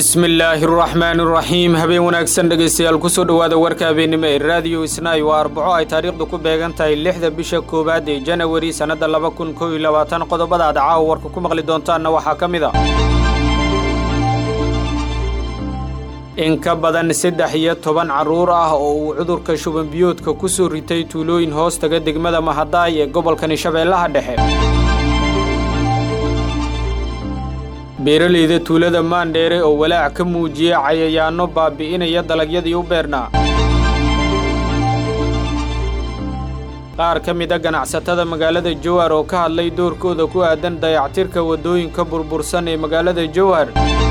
bismillaahi araxmaan araxiim habeen wanaagsan dhegaystayaal kusoo dhowaada warka habeennimo ee raadiyo isnaay waa arbaco ay taariikhdu ku beegan tahay lixda bisha koowaad ee janawari sannadda laba kun kow iyo labaatan qodobada aad caawa warka ku maqli doontaanna waxaa ka mid a in ka badan saddex iyo toban carruur ah oo uu cudurka shubanbiyoodka ku soo ritay tuulooyin hoos taga degmada mahadaay ee gobolkani shabeellaha dhexe beeralayda tuulada maandheere oo walaac ka muujiyey cayayaanno baabi'inaya dalagyadii u beernaa qaar ka mid a ganacsatada magaalada jowhar oo ka hadlay doorkooda ku aadan dayactirka waddooyinka burbursan ee magaalada jowhar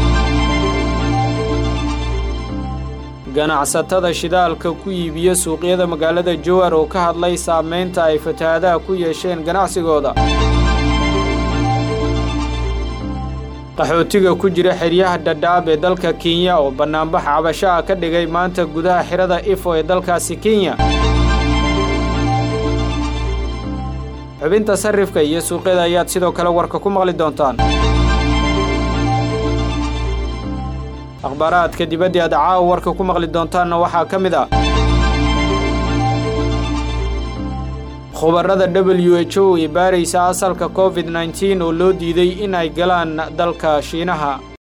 ganacsatada shidaalka ku iibiya suuqyada magaalada jowhar oo ka hadlay saamaynta ay fatahaadaha ku yeesheen ganacsigooda qaxootiga ku jira xeryaha dhadhaab ee dalka kenya oo bannaanbax cabasho ah ka dhigay maanta gudaha xirada ifo ee dalkaasi kenya xubinta sarrifka iyo suuqyada ayaad sidoo kale warka ku maqli doontaan akhbaaraadka dibaddii aad caawa warka ku maqli doontaanna waxaa ka mid ah khubarada w h o ee baaraysa asalka covid nteen oo loo diiday in ay galaan dalka shiinaha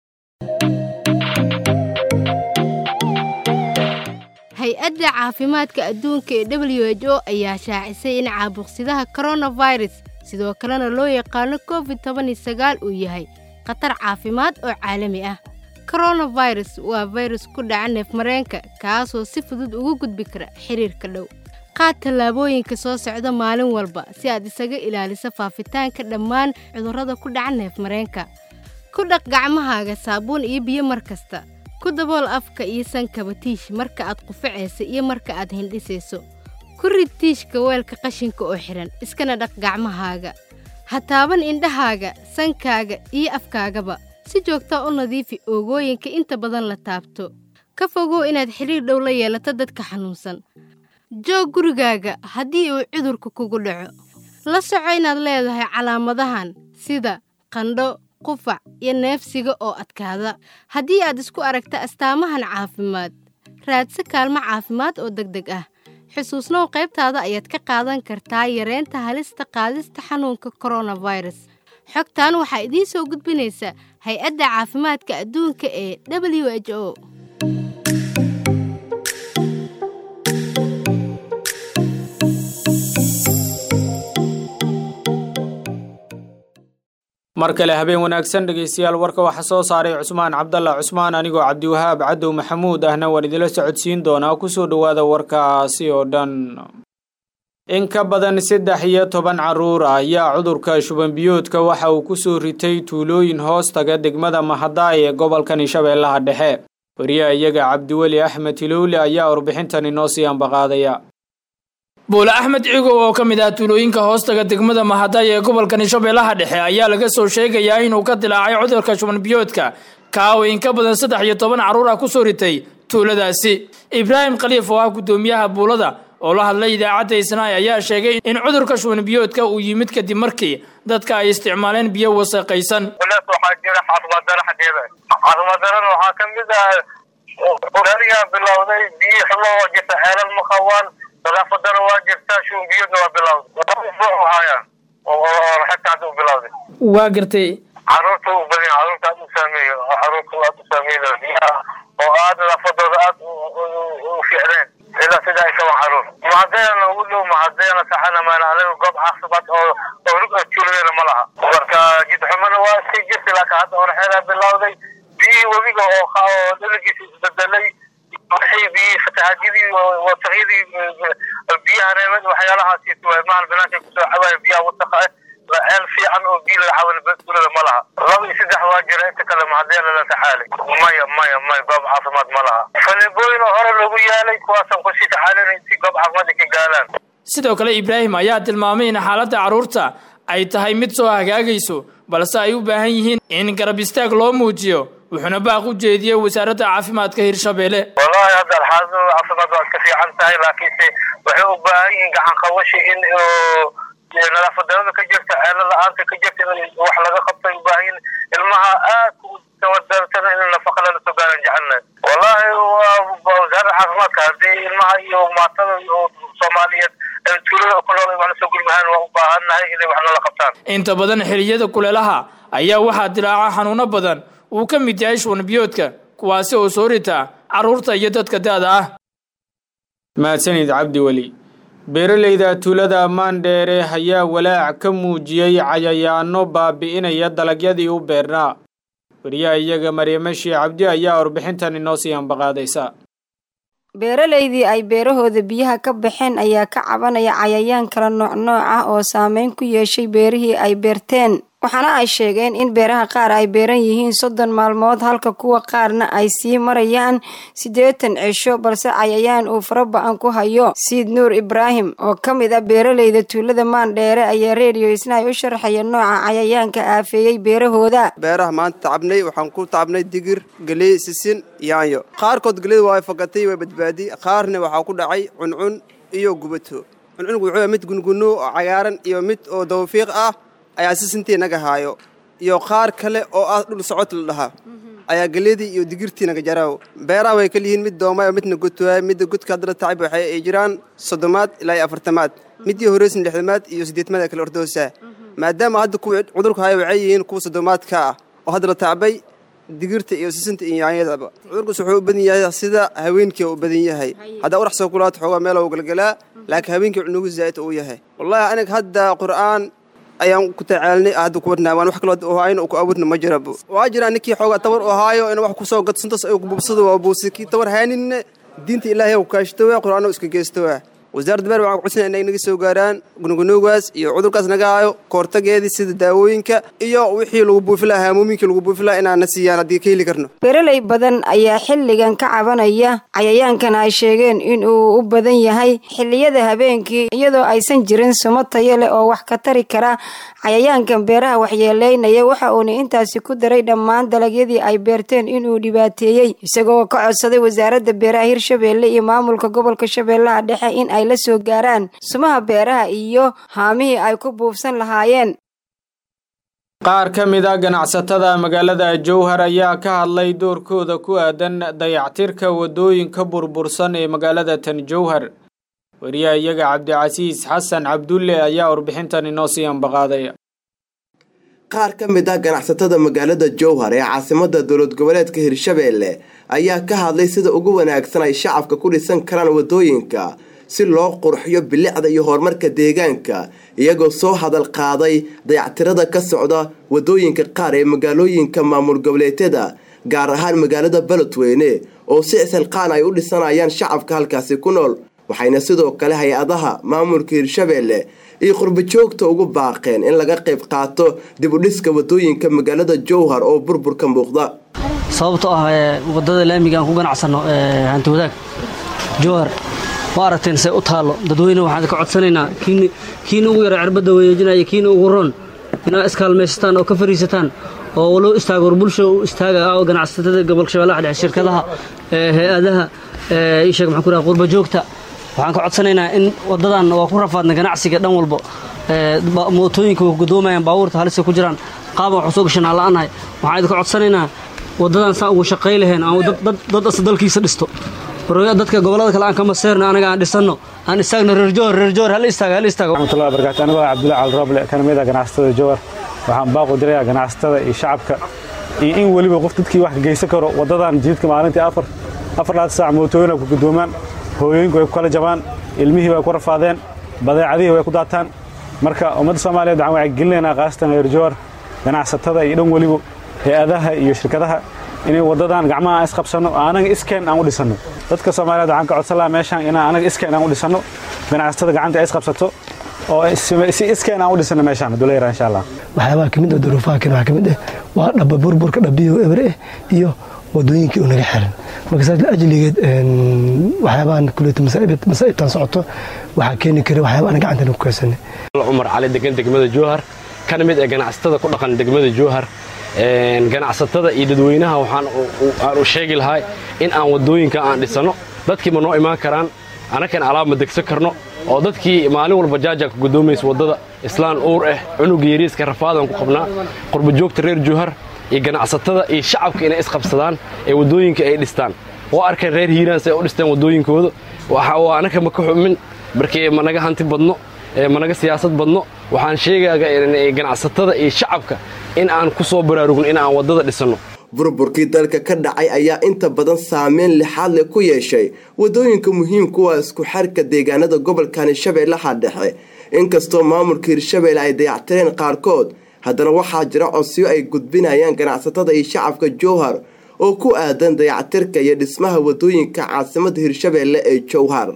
hay-adda caafimaadka adduunka ee w h o ayaa shaacisay in caabuqsidaha koronafirus sidoo kalena loo yaqaano covid toban iyo sagaal uu yahay khatar caafimaad oo caalami ah koronafirus waa fayrus ku dhaca neefmareenka kaasoo si fudud ugu gudbi kara xiriirka dhow qaad tallaabooyinka soo socda maalin walba si aad isaga ilaaliso faafitaanka dhammaan cudurrada ku dhaca neefmareenka ku dhaq gacmahaaga saabuun iyo biyo mar kasta ku dabool afka iyo sankaba tiish marka aad qufacaysa iyo marka aad hindhisayso ku rid tiishka weelka qashinka oo xidhan iskana dhaq gacmahaaga ha taaban indhahaaga sankaaga iyo afkaagaba si joogtaa u nadiifi oogooyinka inta badan la taabto ka fogow inaad xidhiir dhow la yeelato dadka xanuunsan joog gurigaaga haddii uu cudurka kugu dhaco la soco inaad leedahay calaamadahan sida qandho qufac iyo neefsiga oo adkaada haddii aad isku aragta astaamahan caafimaad raadsi kaalmo caafimaad oo deg deg ah xusuusnow qaybtaada ayaad ka qaadan kartaa yareynta halista qaadista xanuunka koronafirus xogtan waxaa idiin soo gudbinaysa hay-adda caafimaadka adduunka ee w h o mar kale habeen wanaagsan dhegaystayaal warka waxaa soo saaray cusmaan cabdalla cusmaan anigoo cabdiwahaab cadow maxamuud ahna waan idila socodsiin doonaa kusoo dhowaada warkaasi oo dhan in ka badan saddex iyo toban carruur ah ayaa cudurka shubanbiyoodka waxa uu ku soo ritay tuulooyin hoos taga degmada mahadaay ee gobolkani shabeellaha dhexe wariyaha iyaga cabdiweli axmed tilowle ayaa warbixintan inoo sii ambaqaadaya buule axmed cigow oo ka mid ah tuulooyinka hoostaga degmada mahadaay ee gobolkani shabeellaha dhexe ayaa laga soo sheegayaa inuu ka dilaacay cudurka shubanbiyoodka kaawo in ka badan saddex iyo toban carruur ah ku soo ritay tuuladaasi ibraahim khaliif oo ah guddoomiyaha buulada oo la hadlay idaacadda isnaay ayaa sheegay in cudurka shubanbiyoodka uu yimid kadib markii dadka ay isticmaaleen biyo wasaqaysan waxaa jira caafimaad daro xaggeeda caafimaad darana waxaa ka mid ah qurariyaa bilowday biyo xumo oo jirta ceelal ma qabaan nadaafad daro waa jirta shubanbiyoodna waa bilowday hayaan oo xagta hadda u bilowday waa gartay caruurta u badan caruurta aad u saameeyo caruurta aad u saameeyo biyaha oo aad nadaafadooda aad u fiicneen ilaa sida ay kaban caruur mahadeena ugu dhow mahadeena saxana maan aniga goob caafimaad oo oo rug tuuladeena ma laha marka jidxumana waa iska jirta laakiin hadda oraxeedaa bilowday biyihii webiga oo oo dhaligiisa isbedelay waxay biyihii fatahaadidii wasaqyadii biyaha reebad waxyaalahaasi maal banaanka kusoo cabaaya biyaha wasaqa ah ceel fiican oo biyo laga caawin tuulada ma laha laba iyo saddex waa jira inta kale mahadeena la taxaalay maya maya maya goob caafimaad ma laha faleebooyin oo hore loogu yaalay kuwaasaan kusii taxaalinay si goob caafimaad ay ka gaalaan sidoo kale ibraahim ayaa tilmaamay in xaaladda carruurta ay tahay mid soo hagaagayso balse ay u baahan yihiin in garab istaag loo muujiyo wuxuuna baaq u jeediyey wasaaradda caafimaadka hirshabeelle wallahi hadda xaaladooda caafimaad waa iska fiican tahay laakiinse waxay u baahan yihiin gacan qabashi in nadaafad darada ka jirta ceelo la-aanta ka jirta in wax laga qabtay u baahan yihiin ilmaha aad kawadartana in nafaqa lala soo gaaran jecelnahay wallahi waa wasaaradda caafimaadka haddii ilmaha iyo maatada iyo soomaaliyeed tuulada ku nool wax lasoo gurmahaan waa u baahannahay inay wax nala qabtaan inta badan xilliyada kuleelaha ayaa waxaa dilaaca xanuuno badan uu ka mid yahay shuban biyoodka kuwaasi oo soo rita carruurta iyo dadka da-da ah mahadsanid cabdi weli beeralayda tuulada maandheere ayaa walaac ka muujiyey cayayaano baabi'inaya dalagyadii u beernaa wariyaha iyaga maryamo shii cabdi ayaa warbixintan inoo sii ambaqaadaysa beeralaydii ay beerahooda biyaha ka baxeen ayaa ka cabanaya cayayaan kala nooc nooc ah oo saameyn ku yeeshay beerihii ay beerteen waxaana ay sheegeen in beeraha qaar ay beeran yihiin soddon maalmood halka kuwa qaarna ay sii marayaan siddeetan cisho balse cayayaan uu fara ba-an ku hayo siid nuur ibraahim oo ka mid ah beeralayda tuulada maandheere ayaa reediyo isna ay u sharaxaya nooca cayayaanka aafeeyey beerahooda beeraha maanta tacabnay waxaan ku tacabnay digir geley sisin yaanyo qaarkood gelida waa fagatay waa badbaadi qaarna waxaa ku dhacay cuncun iyo gubato cuncunku wuxuu mid gunguno oo cagaaran iyo mid oo dawfiiq ah ayaa sisintii naga haayo iyo qaar kale oo ah dhul socod la dhahaa ayaa geledii iyo digirtii naga jaraaw beeraha way kala yihiin mid doomaayo midna godwaay midda godka haddana tacab waxay ay jiraan soddomaad ilaa iyo afartamaad midii horeysan lixdamaad iyo siddeedmaad ee kale ordoosaa maadaama hadda kuwa cudurku haya waxay yihiin kuwa soddomaadka ah oo hadda la tacbay digirta iyo sisinta iyo yaanyadaba cudurkaas wuxuu u badan yahay sida haweenkii u badan yahay haddaa urax soo kulaato xoogaa meel u galgalaa laakiin haweenkii cunugu zaa'id uu yahay wallahi aniga hadda qur'aan ayaan ku tacaalnay hadda ku wadnaa waan wax kaloo ohaayn ku awoodna ma jirabo waa jira ninkii xoogaa tabar u ahaayo in wax kusoo gadsantas ay kububsado waa buusi kii tabar haaninne diinta ilaahay ku kaashtowa qur'aano iska geestowa wasaaradda beer waxaan ku codsanaya inay naga soo gaaraan gunugunuugaas iyo cudurkaas naga haayo koortageedii sida daawooyinka iyo wixii lagu buufi lahaa haamoominkii lagu buufi lahaa inaan na siiyaan haddii ka heli karno beeralay badan ayaa xilligan ka cabanaya cayayaankan ay sheegeen in uu u badan yahay xilliyada habeenkii iyadoo aysan jirin sumo tayo leh oo wax ka tari kara cayayaankan beeraha waxyeeleynaya waxa uuna intaasi ku daray dhammaan dalagyadii ay beerteen inuu dhibaateeyey isagoo ka codsaday wasaaradda beeraha hirshabeelle iyo maamulka gobolka shabeellaha dhexe in ay la soo gaaraan sumaha beeraha iyo haamihii ay ku buufsan lahaayeen qaar ka mid a ganacsatada magaalada jowhar ayaa ka hadlay doorkooda ku aadan dayactirka waddooyinka burbursan ee magaalada tan jowhar wariyaha iyaga cabdicasiis xasan cabdulle ayaa warbixintan inoo sii ambaqaadaya qaar ka mid ah ganacsatada magaalada jowhar ee caasimada dowlad goboleedka hirshabeelle ayaa ka hadlay sida ugu wanaagsan ay shacabka ku dhisan karaan waddooyinka si loo qurxiyo bilicda iyo horumarka deegaanka iyagoo soo hadal qaaday dayactirada ka socda waddooyinka qaar ee magaalooyinka maamul goboleedyada gaar ahaan magaalada beledweyne oo si isilqaan ay u dhisanayaan shacabka halkaasi ku nool waxayna sidoo kale hay-adaha maamulka hirshabeelle iyo qurbajoogta ugu baaqeen in laga qayb qaato dib u dhiska waddooyinka magaalada jowhar oo burburka muuqda sababtoo ah wadada laamiga aan ku ganacsano hanti wadaag jowhar waa aragteen say u taallo dadweyne waxaan ka codsanaynaa kiina ugu yara cirbadda wareejinaya kiina ugu roon inaad iskaalmaysataan oo ka fariisataan oo loo istaago war bulsha u istaaga oo ganacsatada gobolka shabeellaha dhexe shirkadaha hay-adaha ii sheeg maxaan ku raha qurba joogta waxaan ka codsanaynaa in waddadan waa ku rafaadna ganacsiga dhan walbo mootooyinka way gudoomayaan baabuurta halisa ku jiraan qaaban waxu soo gashanaa la'anahay waxaan idinka codsanaynaa waddadan saa ugu shaqay laheen aan dad as dalkiisa dhisto dadka gobolada kale aan ka maseerno anaga aan dhisanno aan istaagno reer jowhar reer jowhar hal istaaga hal istaago raxmatullahi barakaatu anigoo cabdulla cali rooble kana mid ah ganacsatada jowhar waxaan baaqu dirayaa ganacsatada iyo shacabka iyo in weliba qof dadkii wax ka geysan karo waddadan jididka maalintii afar afar laad saac mootooyin ay ku gudoomaan hooyooyinku way ku kala jabaan ilmihii way ku rafaadeen badeecadihii way ku daataan marka ummadda soomaaliyeed waxaan wacyigelinaynaa khaasatan reer jowhar ganacsatada iyo dhan weliba hay-adaha iyo shirkadaha inay waddadan gacmaha aan isqabsanno anaga iskeen aan u dhisanno dadka soomaaliyeed waxaan ka codsan lahaa meeshaan inaan anaga iskeen aan u dhisanno ganacsatada gacanta ay isqabsato oo si iskeen aan u dhisanno meeshaan hadduu leeyahay insha allah waxyaabaha kamid ah duruufaha kale waxaa kamid ah waa dhaba burburka dhabiyo ebre eh iyo wadooyinkii oo naga xiran marka saas ajligeed waxyaabahan kuleeta masaa'ibtan socoto waxaa keeni kara waxyaaba aan gacantana ku kaysanay cumar cali degan degmada jowhar kana mid ee ganacsatada ku dhaqan degmada jowhar ganacsatada iyo dadweynaha waxaan u sheegi lahaa in aan waddooyinka aan dhisanno dadkiiba noo imaan karaan annakan alaab ma degsan karno oo dadkii maalin walba jaaja ka gudoomaysa waddada islaan uur ah cunuga yariiska rafaadaan ku qabnaa qurbajoogta reer jowhar iyo ganacsatada iyo shacabka inay isqabsadaan ee waddooyinka ay dhistaan oo arkeen reer hiiraan si ay u dhisteen waddooyinkooda waa anaka ma ka xumin markii managa hanti badno managa siyaasad badno waxaan sheegayaa ganacsatada iyo shacabka in aan ku soo baraarugno in aan waddada dhisanno burburkii dalka ka dhacay ayaa inta badan saameyn lixaad leh ku yeeshay waddooyinka muhiimka waa isku xarka deegaanada gobolkani shabeellaha dhexe inkastoo maamulka hirshabeelle ay dayactireen qaarkood haddana waxaa jira codsiyo ay gudbinayaan ganacsatada iyo shacabka jowhar oo ku aadan dayactirka iyo dhismaha waddooyinka caasimadda hirshabeelle ee jowhar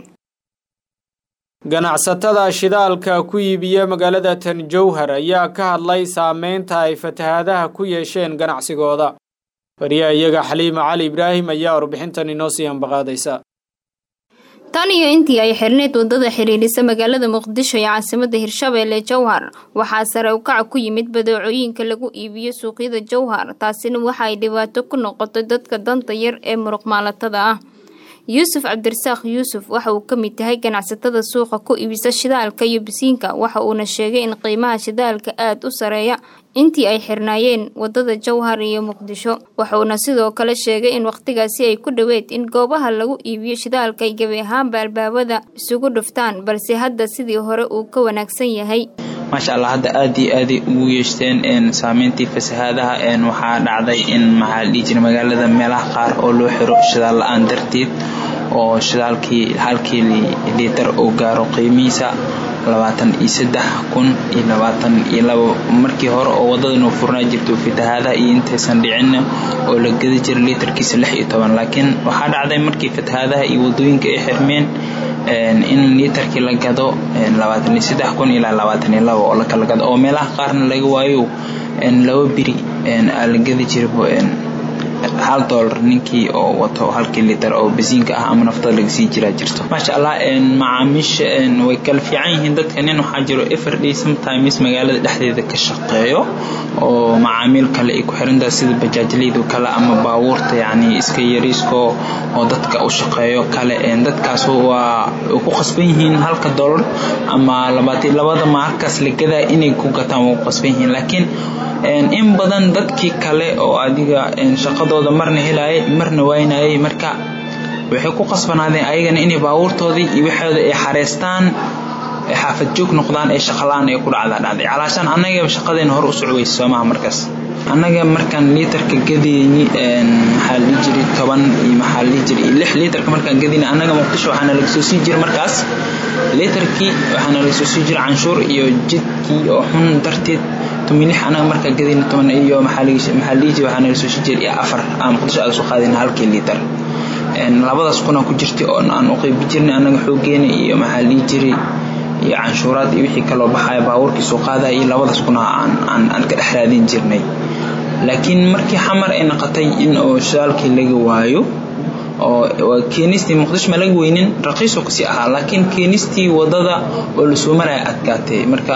ganacsatada shidaalka ku iibiya magaalada tan jowhar ayaa ka hadlay saameynta ay fatahaadaha ku yeesheen ganacsigooda wariyaha iyaga xaliima cali ibraahim ayaa warbixintan inoo sii ambaqaadaysa tan iyo intii ay xirneyd wadada xidhiidhisa magaalada muqdisho ee caasimada hirshabeelle jowhar waxaa sare ukaca ku yimid badeecooyinka lagu iibiyo suuqyada jowhar taasina waxa ay dhibaato ku noqotay dadka danta yar ee muruqmaalatada ah yuusuf cabdirasaaq yuusuf waxa uu ka mid yahay ganacsatada suuqa ku iibisa shidaalka iyo bisiinka waxa uuna sheegay in qiimaha shidaalka aada u sareeya intii ay xirnaayeen wadada jowhar iyo muqdisho wuxuuna sidoo kale sheegay in wakhtigaasi ay ku dhoweed in goobaha lagu iibiyo shidaalka ay gebi ahaanba albaabada isugu dhuftaan balse hadda sidii hore uu ka wanaagsan yahay maasha allah hadda aad iyo aaday ugu yeeshteen saameyntii fasahaadaha waxaa dhacday in maxaa dhihi jira magaalada meelaha qaar oo loo xiro shidaal la-aan darteed oo shidaalkii halkii liitar uu gaaro qiimihiisa labaatan iyo saddex kun iyo labaatan iyo labo markii hore oo wadadanu furnaa jirto fatahaadaha iyo intaysan dhicin oo la gedi jira liitarkiisa lix iyo toban laakiin waxaa dhacday markii fatahaadaha iyo wadooyinka ay xirmeen in liitarkii la gado labaatan iyo saddex kun ilaa labaatan iyo labo oo lakala gado oo meelaha qaarna laga waayo laba biri aa la gedi jira hal doolar ninkii oo wato halkii litar oo basiinka ah ama naftada laga sii jiraa jirto maasha allah macaamiisha way kala fiican yihiin dadka nin waxaa jiro everday sometimes magaalada dhexdeeda ka shaqeeyo oo macaamiil kale ay ku xirantahay sida bajaajleydu kale ama baabuurta yacni iska yariisko oo dadka u shaqeeyo kale dadkaas waa ku qasban yihiin halka doolar ama labaatan labada maalkaas la gadaa inay ku gataan waa ku qasban yihiin laakiin in badan dadkii kale oo adiga shaqadooda marna helayay marna waynayay marka waxay ku qasbanaadeen ayagana inay baabuurtoodii iyo waxooda ay xareystaan xaafad joog noqdaan ee shaqalaan ay ku dhacdaa dhacday calaashaan annaga shaqadeena hore u socweysa soomaha markaas annaga markaan liitarka gadayni maxaa la dhihi jiray toban iyo maxaa la dhihi jiray lix liitarka markaan gadayni annaga muqdisho waxaana laga soo sii jiray markaas liitarkii waxaana laga soo sii jiray canshuur iyo jidkii oo xun darteed tumilix anaga markaa gadayna toban iyo maxaa la dhihi jiray waxaana laga soo sii jiray afar aan muqdisho aada soo qaadayna halkii liitar labadaas kuna ku jirtay oo aan u qeybi jirnay annaga xoogeena iyo maxaa la dhihi jiray iyo canshuuraad iyo wixii kaloo baxaya baabuurkii soo qaadaya iyo labadaas kuna aan aan aan ka dhex raadin jirnay laakiin markii xamar ay noqotay in oo shidaalkii laga waayo oo keenistii muqdisho ma laga weynin raqiisoo kasii ahaa laakiin keenistii wadada oo lasoo maraya adkaatay marka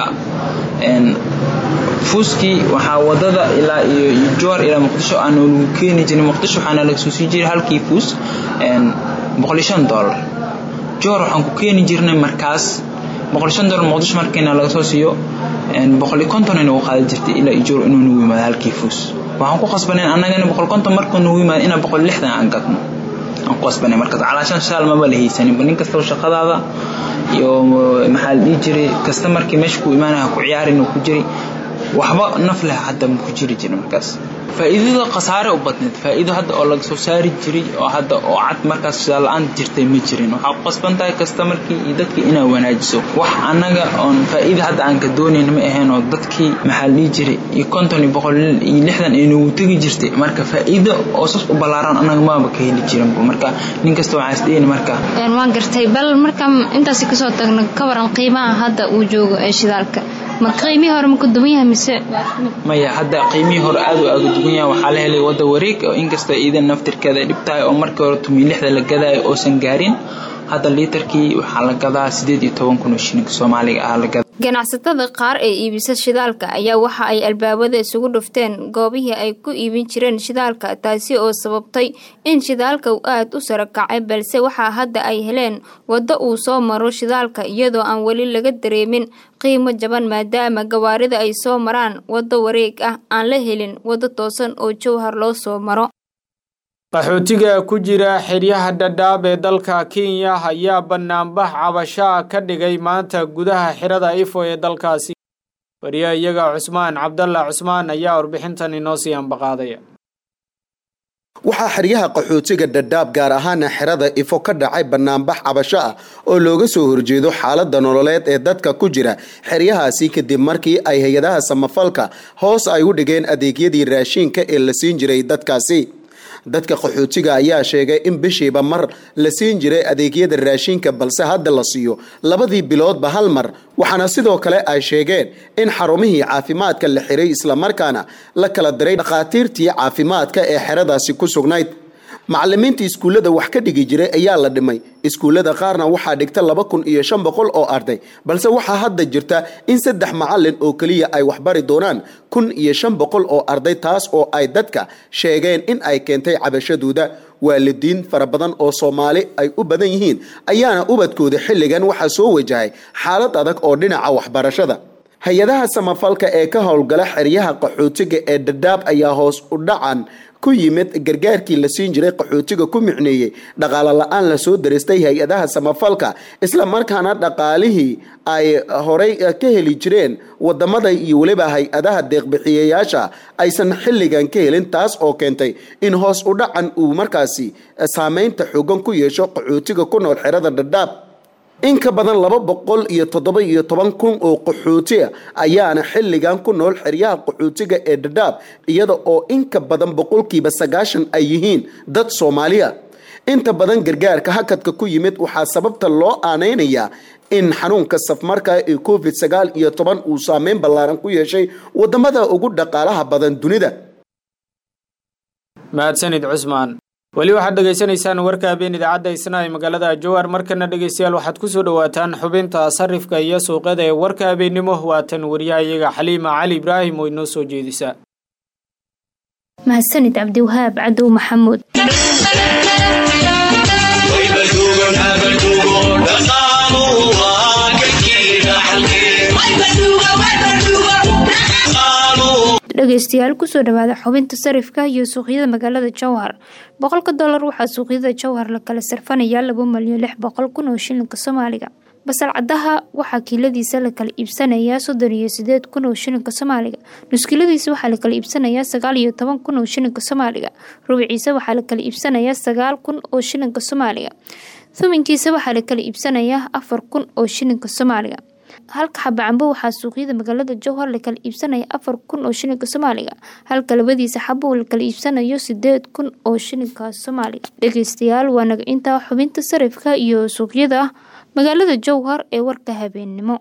fuuskii waxaa wadada ilaa iyo joor ilaa muqdisho aan lagu keeni jirin muqdisho waxaana laga soo sii jiray halkii fuus boqol iyo shan dollar joor waxaan ku keeni jirnay markaas boqol iyo shan dollar muqdisho markiina laga soo siiyo boqol iyo konton inagu qaadan jirtay ilaa iyo joor inuu nagu yimaado halkii fuus waxaan ku qasbaneen annagana boqol konton markuu nagu yimaado inaan boqol lixdan aan gadno aan ku qasbanay markaas calaashan shaal maba la haysaninba nin kastaba shaqadaada iyo maxaa la dhihi jiray kasta markii meesha ku imaanaya ku ciyaarin ku jiray waxba naf leh hadda ma ku jiri jirin markaas faa'iidada khasaare u badneed faa'iido hadda oo laga soo saari jiray oo hadda oo cad markaas shidaal la-aan jirtay ma jirin waxaa ku qasban tahay kasta markii iyo dadkii inaad wanaajiso wax annaga oon faa'iida hadda aan ka doonayn ma ahayn oo dadkii maxaa la dhihi jiray iyo konton iyo boqol iyo lixdan ay nagu tegi jirtay marka faa'iido oo sas u ballaaran annaga maaba ka heli jirin marka nin kasta waxaa isdhehayni marka waan gartay bal marka intaasi kasoo tagno ka waran qiimaha hadda uu joogo ee shidaalka ma qiimihii hore ma ku duwan yahay mise maya hadda qiimihii hore aad u aaga duwan yahay waxaa la helay wadda wareeg oo inkastoo iidan naftirkeeda ay dhib tahay oo markii hore tumi lixda la gadaayo oosan gaarin hadda liitarkii waxaa la gadaa sideed iyo toban kun oo shilinka soomaaliga ah la gadaa ganacsatada qaar ee iibisa shidaalka ayaa waxa ay albaabada isugu dhufteen goobihii ay ku iibin jireen shidaalka taasi oo sababtay in shidaalka uu aada u sara kacay balse waxaa hadda ay heleen waddo uu soo maro shidaalka iyadoo aan weli laga dareemin qiimo jaban maadaama gawaarida ay soo maraan waddo wareeg ah aan la helin waddo toosan oo jowhar loo soo maro qaxootiga ku jira xeryaha dhadhaab ee dalka kenya ayaa banaanbax cabashaa ka dhigay maanta gudaha xirada ifo ee dalkaasi wariye iyaga cusmaan cabdalla cusmaan ayaa warbixintan inoo sii ambaqaadaya waxaa xeryaha qaxootiga dhadhaab gaar ahaana xerada ifo ka dhacay banaanbax cabasho ah oo looga soo horjeedo xaalada nololeed ee dadka ku jira xeryahaasi kadib markii ay hay-adaha samafalka hoos ay u dhigeen adeegyadii raashiinka ee la siin jiray dadkaasi dadka qaxootiga ayaa sheegay in bishiiba mar la siin jiray adeegyada raashinka balse hadda la siiyo labadii biloodba hal mar waxaana sidoo kale ay sheegeen in xarumihii caafimaadka la xiray islamarkaana la kala diray dhakhaatiirtii caafimaadka ee xeradaasi ku sugnayd macalimiinta iskuullada wax ka dhigi jiray ayaa la dhimay iskuullada qaarna waxaa dhigta laba kun iyo shan boqol oo arday balse waxaa hadda jirta in saddex macalin oo keliya ay waxbari doonaan kun iyo shan boqol oo arday taas oo ay dadka sheegeen in ay keentay cabashadooda waalidiin fara badan oo soomaali ay u badan yihiin ayaana ubadkooda xilligan waxaa soo wajahay xaalad adag oo dhinaca waxbarashada hay-adaha samafalka ee ka howlgala xeryaha qaxootiga ee dhadhaab ayaa hoos u dhacan ku yimid gargaarkii la siin jiray qaxootiga ku micneeyey dhaqaalo la-aan lasoo daristay hay-adaha samafalka islamarkaana dhaqaalihii ay horey ka heli jireen wadamada iyo weliba hay-adaha deeqbixiyayaasha aysan xilligan ka helin taas oo keentay in hoos u dhacan uu markaasi saameynta xoogan ku yeesho qaxootiga ku nool xerada dhadhaab in ka badan laba boqol iyo toddoba iyo toban kun oo qaxooti ah ayaana xilligan ku nool xeryaha qaxootiga ee dhadhaab iyada oo in ka badan boqolkiiba sagaashan ay yihiin dad soomaaliya inta badan gargaarka hakadka ku yimid waxaa sababta loo aaneynayaa in xanuunka safmarka ee covid sagaal iyo toban uu saameyn ballaaran ku yeeshay wadamada ugu dhaqaalaha badan dunida mahadsanid cusmaan weli waxaad dhegaysanaysaan warka habeen idaacadda isna ee magaalada jowhar markana dhegaystayaal waxaad ku soo dhowaataan xubinta sarifka iyo suuqyada ee warka habeennimo waatan wariyaha iyaga xaliima cali ibraahim oo inoo soo jeedisa mahadsanid cabdiwahaab cadow maxamuud dhegeystayaal kusoo dhawaada xubinta sarifka iyo suuqyada magaalada jowhar boqolka dollar waxaa suuqyada jowhar la kala sarfanayaa laba malyan lix boqol kun oo shilinka soomaaliga basal cadaha waxaa kiiladiisa la kala iibsanayaa soddon iyo sideed kun oo shilinka soomaaliga nuskiiladiisa waxaa la kala iibsanayaa sagaal iyo toban kun oo shilinka soomaaliga rubiciisa waxaa la kala iibsanayaa sagaal kun oo shilinka soomaaliga thuminkiisa waxaa la kala iibsanayaa afar kun oo shilinka soomaaliga halka xaba cambo waxaa suuqyada magaalada jowhar la kala iibsanaya afar kun oo shilinka soomaaliga halka labadiisa xabo la kala iibsanayo sideed kun oo shilinka soomaaliga dhegeystayaal waa naga intaa xubinta sarifka iyo suuqyada magaalada jowhar ee warka habeennimo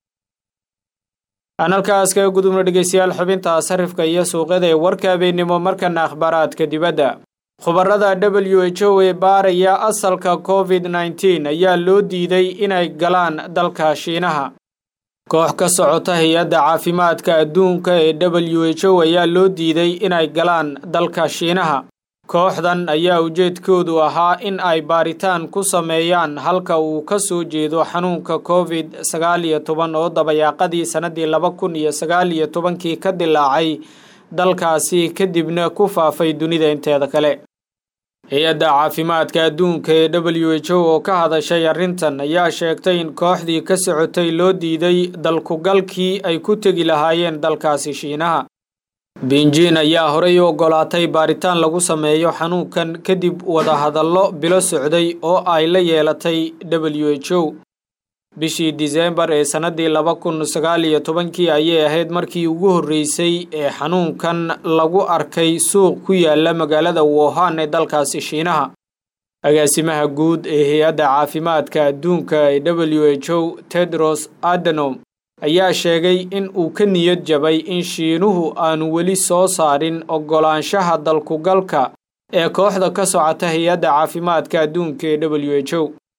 aan halkaas kaga gudubno dhegeystayaal xubinta sarifka iyo suuqyada ee warka habeennimo markana akhbaaraadka dibadda khubarada w h o ee baaraya asalka covid nneteen ayaa loo diiday inay galaan dalka shiinaha koox ka socota hay-adda caafimaadka adduunka ee w h o ayaa loo diiday inay galaan dalka shiinaha kooxdan ayaa ujeedkoodu ahaa in ay baaritaan ku sameeyaan halka uu ka soo jeedo xanuunka covid sagaal iyo toban oo dabayaaqadii sannadii laba kun iyo sagaal iyo tobankii ka dilaacay dalkaasi kadibna ku faafay dunida inteeda kale hay-adda caafimaadka adduunka ee w h o oo ka hadashay arrintan ayaa sheegtay in kooxdii ka socotay loo diiday dalkugalkii ay ku tegi lahaayeen dalkaasi shiinaha binjin ayaa horey u ogolaatay baaritaan lagu sameeyo xanuunkan kadib wadahadallo bilo socday oo ay la yeelatay w h o bishii diseembar ee sannadii laba kun sagaal iyo tobankii ayay ahayd markii ugu horreysay ee xanuunkan lagu arkay suuq ku yaala magaalada wohan ee dalkaasi shiinaha agaasimaha guud ee hay-adda caafimaadka adduunka ee w h o tedros adenom ayaa sheegay in uu ka niyad jabay in shiinuhu aanu weli soo saarin oggolaanshaha dalkugalka ee kooxda ka socota hay-adda caafimaadka adduunka ee w h o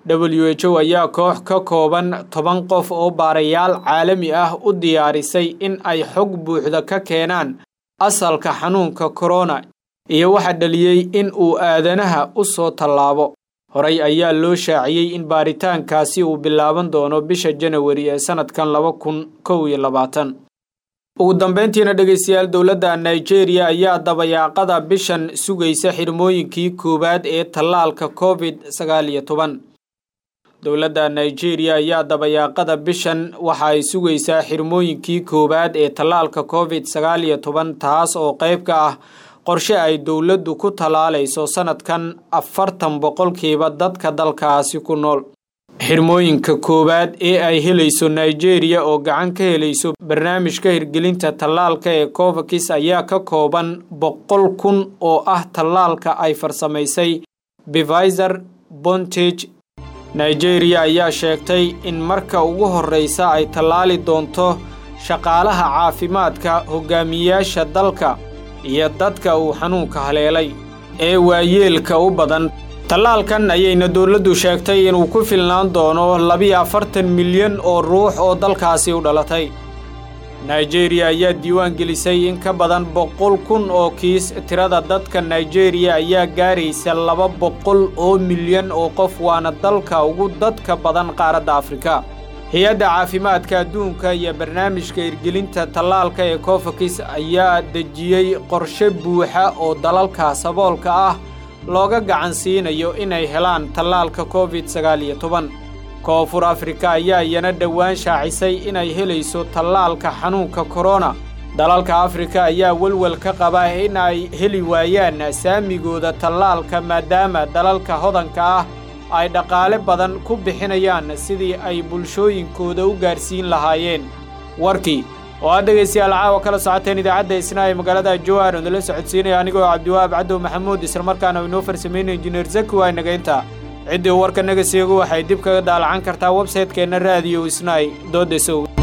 w h o ayaa koox ka kooban toban qof oo baarayaal caalami ah u diyaarisay in ay xog buuxda ka keenaan asalka xanuunka korona iyo waxa dhaliyey in uu aadanaha u soo tallaabo horey ayaa loo shaaciyey in baaritaankaasi uu bilaaban doono bisha janawari ee sannadkan laba kun kow iyo labaatan ugu dambeyntiina dhegaystayaal dowladda nigeria ayaa dabayaaqada bishan sugaysa xirmooyinkii koowaad ee tallaalka covid sagaal iyo toban dowladda nigeria ayaa dabayaaqada bishan waxa ay sugaysaa xirmooyinkii koowaad ee tallaalka covid sagaal iyo toban taas oo qayb ka ah qorshe ay dowladdu ku tallaalayso sannadkan afartan boqolkiiba dadka dalkaasi ku nool xirmooyinka koowaad ee ay helayso nigeria oo gacan ka helayso barnaamijka hirgelinta tallaalka ee covakis ayaa ka kooban boqol kun oo ah tallaalka ay farsamaysay beviser bontage nigeria ayaa sheegtay in marka ugu horreysa ay tallaali doonto shaqaalaha caafimaadka hogaamiyayaasha dalka iyo dadka uu xanuunka haleelay ee waayeelka u badan tallaalkan ayayna dowladdu sheegtay inuu ku filnaan doono labiyo afartan milyan oo ruux oo dalkaasi u dhalatay nigeria ayaa diiwaan gelisay in ka badan boqol kun oo kiis tirada dadka nigeria ayaa gaaraysa laba boqol oo milyan oo qof waana dalka ugu dadka badan qaaradda afrika hay-adda caafimaadka adduunka iyo barnaamijka hirgelinta tallaalka ee cofakis ayaa dejiyey qorshe buuxa oo dalalka saboolka ah looga gacan siinayo inay helaan tallaalka covid sagaal iyo toban koonfur afrika ayaa iyana dhowaan shaacisay inay helayso tallaalka xanuunka korona dalalka afrika ayaa welwel ka qaba in ay heli waayaan saamigooda tallaalka maadaama dalalka hodanka ah ay dhaqaale badan ku bixinayaan sidii ay bulshooyinkooda u gaarsiin lahaayeen warkii oo aad dhegaystayaal caawa kala socoteen idaacadda isna ee magaalada jowhar oo nala socodsiinaya anigoo cabdiwahaab cabdow maxamuud islamarkaana inoo farsameynay injineer zaki waa nagaynta ciddii warka naga seego waxay dib kaga daalacan kartaa websaytekeenna raadiyo isnay doodesow